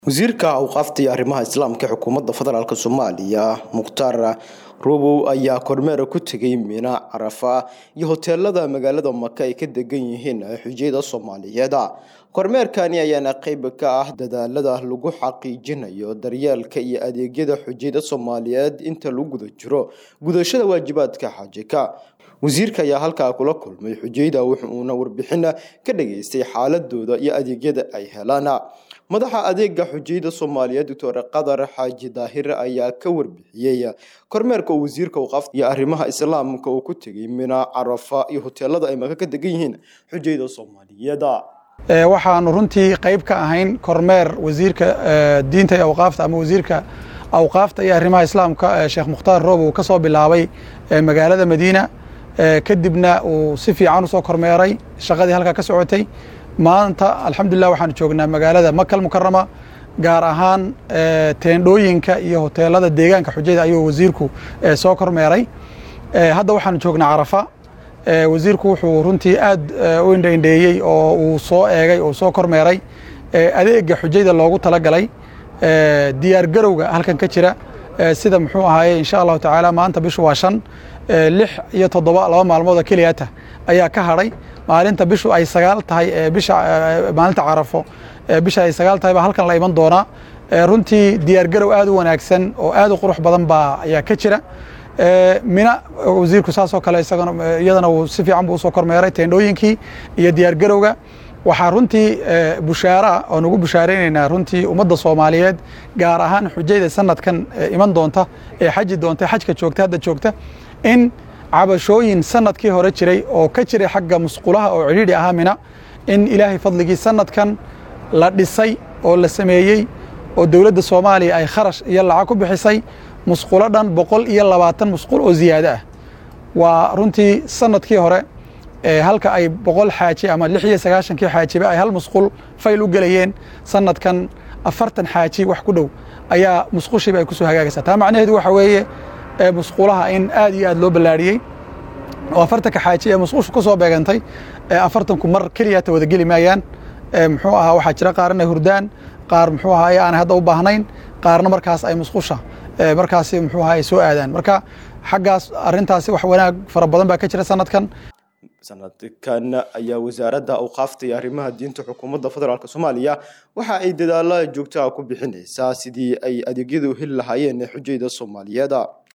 wasiirka awqaafta iyo arrimaha islaamka ee xukuumadda federaalk soomaaliya mukhtaar rubow ayaa kormeera ku tegay mina carafa iyo hoteelada magaalada maka ay ka degan yihiin xujiyada soomaaliyeed kormeerkani ayaana qeyb ka ah dadaalada lagu xaqiijinayo daryeelka iyo adeegyada xujiyada soomaaliyeed inta lagu guda jiro gudashada waajibaadka xajika wasiirka ayaa halkaa kula kulmay xujayda wuxuuna warbixin ka dhageystay xaaladooda iyo adeegyada ay helaan madaxa adeega xujayda soomaaliyeed doctor qadar xaaji daahir ayaa ka warbixiyey kormeerka uu wasiirka awqaafta iyo arrimaha islaamka uu ku tegay mina carafa iyo hoteelada ay maka ka degan yihiin xujayda soomaaliyeed waxaanu runtii qayb ka ahayn kormeer wasiirka diinta iyo awqaafta ama wasiirka awqaafta iyo arrimaha islaamka sheekh mukhtaar roob uu ka soo bilaabay magaalada madiina kadibna uu si fiican usoo kormeeray shaqadii halkaa ka socotay maanta alxamdulilah waxaanu joognaa magaalada makal mukarama gaar ahaan teendhooyinka iyo hoteelada deegaanka xujada ayuu wasiirku soo kormeeray hadda waxaanu joognaa carafa wasiirku wuxuu runtii aad u indhaindheeyey oo uu soo eegay oo soo kormeeray adeega xujayda loogu talagalay diyaar garowga halkan ka jira sida muxuu ahaaye insha allahu tacaala maanta bishu waa shan lix iyo toddoba laba maalmooda keliyata ayaa ka hadhay maalinta bishu ay sagaal tahay bisha maalinta carafo bisha ay sagaal tahay baa halkan la iman doonaa runtii diyaar garow aad u wanaagsan oo aad u qurux badan baa ayaa ka jira mina wasiirku saasoo kale isagana iyadana uu si fiican buu usoo kormeeray teendhooyinkii iyo diyaar garowga waxaa runtii bushaara oo nagu bushaaraynaynaa runtii ummadda soomaaliyeed gaar ahaan xujayda sanadkan iman doonta ee xaji doonta xajka joogta hadda joogta in cabashooyin sanadkii hore jiray oo ka jiray xagga musqulaha oo cidhiidhi ahaa mina in ilaahay fadligii sanadkan la dhisay oo la sameeyey oo dowladda soomaaliya ay kharash iyo lacag ku bixisay musqulo dhan boqol iyo labaatan musqul oo ziyaado ah waa runtii sanadkii hore halka ay boqol xaaji ama lix iyo sagaashankii xaajiba ay hal musqul fayl u gelayeen sanadkan afartan xaaji wax ku dhow ayaa musqushiiba ay kusoo hagaagaysaa taa macnaheedu waxa weeye musqulaha in aad iyo aad loo ballaariyey oo afartanka xaaji ee musqushu ku soo beegantay afartanku mar keliyata wada geli maayaan muxuu ahaa waxaa jira qaar inay hurdaan qaar muxuu ahaa aanay hadda u baahnayn qaarna markaas ay musqusha markaasi muxuu ahaa ay soo aadaan marka xaggaas arrintaasi wax wanaag fara badan baa ka jira sanadkan sanadkan ayaa wasaaradda awqaafta iyo arrimaha diinta xukuumadda federaalk soomaaliya waxa ay dadaala joogtaha ku bixinaysaa sidii ay adeegyadu heli lahaayeen xujayda soomaaliyeed